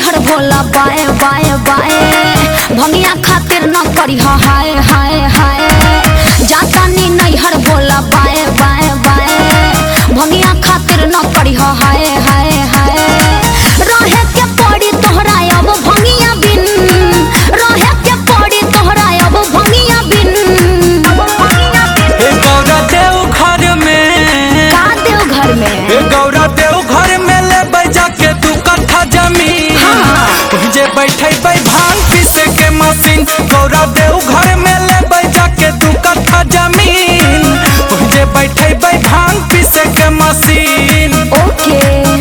नैहर भोला बाए बाए बाए भंगिया खातिर न करी हाय हाय हाय जाता नी नैहर भोला बाए बाए बाए भंगिया खातिर न करी हाय हाय हाय रहे के पड़ी तोहरा अब भंगिया बिन रहे के पड़ी तोहरा अब भंगिया बिन हे गौरा देव घर में का देव घर में हे गौरा देव घर में ले बैजा के दू कट्ठा जमीन हाँ। जे बैठे बै भांग पीसे के मशीन गौरा देव घर में ले बैजा के दू कट्ठा जमीन जे बैठे बै भांग पीसे के मशीन ओके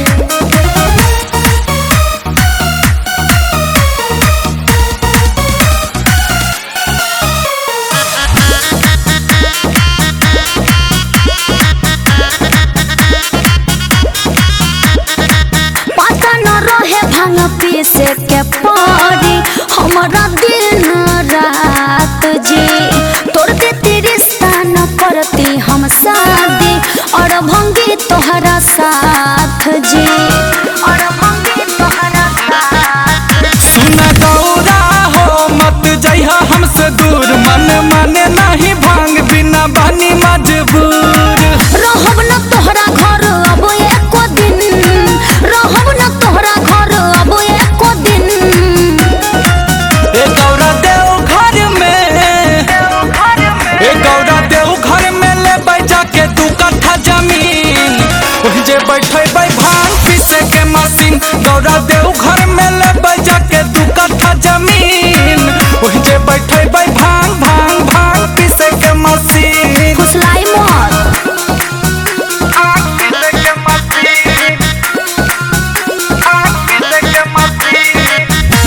पता न रहे भांग पीसे के पड़ी हमारा दिन रात जी तोड़ देती रिश्ता न करती हम शादी और भंगी तोहरा साथ जी और भंगी तोहरा साथ सुन गौरा हो मत जइहा हमसे दूर मन माने नहीं भांग बिना बनी मजबूर रहब न तोहरा घर अब एको दिन रहब न तोहरा घर अब एको दिन ए गौरा देव घर में ए गौरा देव घर में ले बैजा के दू कट्ठा जमीन ओहि जे बैठे बै भांग पीसे के मशीन गौरा देव घर में ले बैजा के दू कट्ठा जमीन ओहि जे बैठे बै भांग भांग भांग पीसे के मशीन फुसलाई मत पीसे के मशीन पीसे के मशीन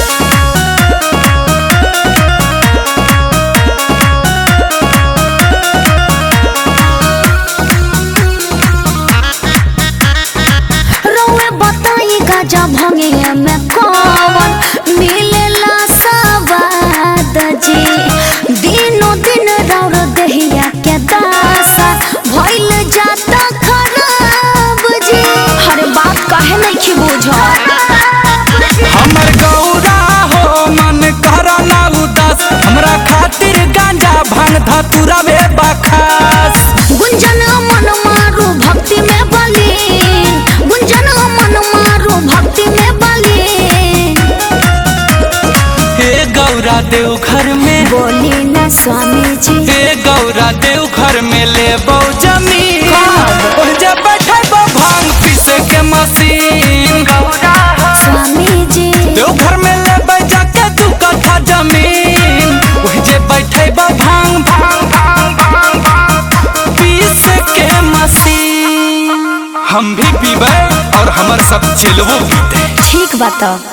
रउए बताई गाजा भंगे में कौन मिलेला सवाद जी दिनो दिन रौर दहिया के दासा भइल जाता खराब जी हर बात काहे नहीं की बुझल हमर गौरा हो मन करा ना उदास हमरा खातिर गांजा भांग धतुरा वे बखास गुंजन मन मारू भक्ति में बली गुंजन मन मारू भक्ति में बली हे गौरा देव घर में बोली न स्वामी जी हे गौरा देव घर में ले बौ जमीन कब? ओहि जे बैठे बौ भांग पीसे के मशीन गौरा स्वामी जी देव घर में ले बैजा के दू कट्ठा जमीन ओहि जे बैठे बौ भांग भांग भांग भांग भांग पीसे के मशीन हम भी पीबे और हमर सब चिलवो पीते ठीक बात